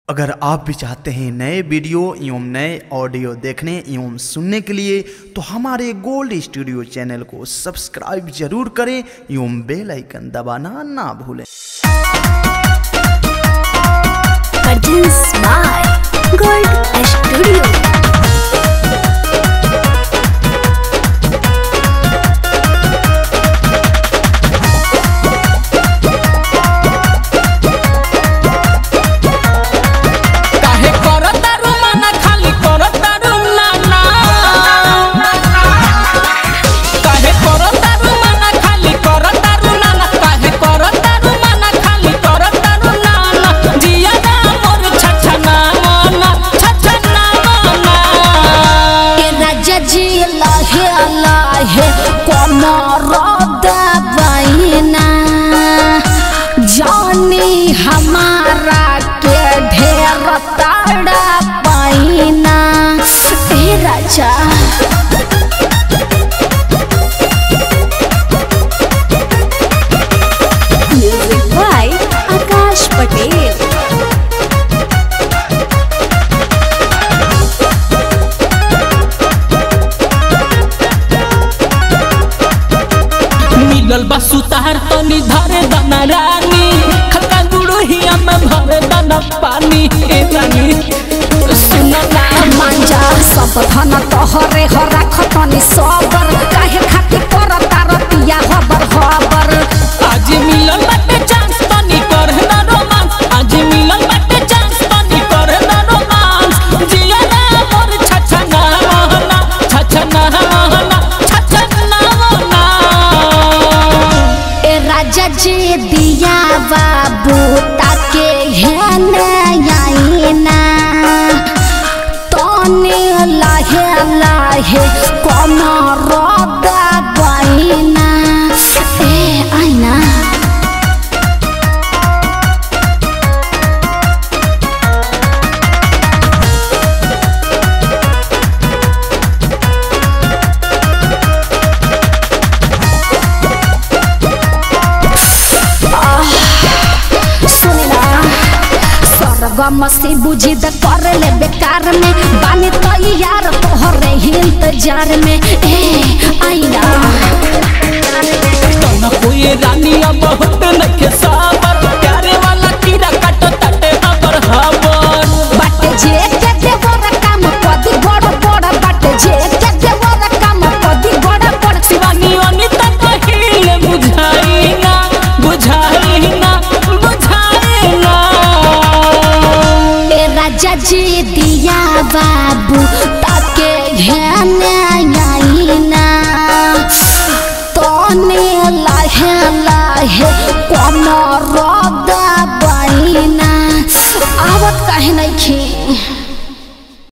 अगर आप भी चाहते हैं नए वीडियो एवं नए ऑडियो देखने एवं सुनने के लिए तो हमारे गोल्ड स्टूडियो चैनल को सब्सक्राइब जरूर करें एवं बेल आइकन दबाना ना भूलें Produced by Gold Studio. काहे करतारू मना खाली करतारू नाना काहे करतारू मना खाली करतारू नाना काहे करतारू मना खाली करतारू नाना जिया ना मोर छछना मना छछना मना ए राजा जी लाहे लाहे कमर दबाइना जानी हमारा के ढेर ताड़ा पाइना ए राजा म्यूजिक बाय आकाश पटेल मिलल बा सुतार तनी धरे दाना रानी खका गुड़हिया में भरे दाना पानी ए रानी सुना ना मांजा सब धन तोहरे हो राखतनी सबर काहे खातिर करता रतिया हबर हबर आज मिलल बाटे चांस तनी कर ना रोमांस आज मिलल बाटे चांस तनी कर ना रोमांस जिया ना मोर छछना महना छछना महना छछना महना ए राजा जी दिया बाबू ताके हेने आईना तने लाहे लाहे कमर दबाइना ए आईना सुनना स्वर्गम से बुझी द कर ले बेकार में बानी तो यार तोहरे ही इंतजार में ए आईना तन कोई रानी अब बहुत नखे साबर प्यारे वाला कीड़ा काट तटे हबर हबर बाटे जे के देवर काम कदी बड़ बड़ बाटे जे के देवर काम कदी बड़ बड़ शिवानी अनिता कहिले बुझाई ना बुझाई ना बुझाई ना ए राजा जी दिया बाबू ताके घेने आईना तने लाहे लाहे कमर दबाइना आवत काहे नहीं खी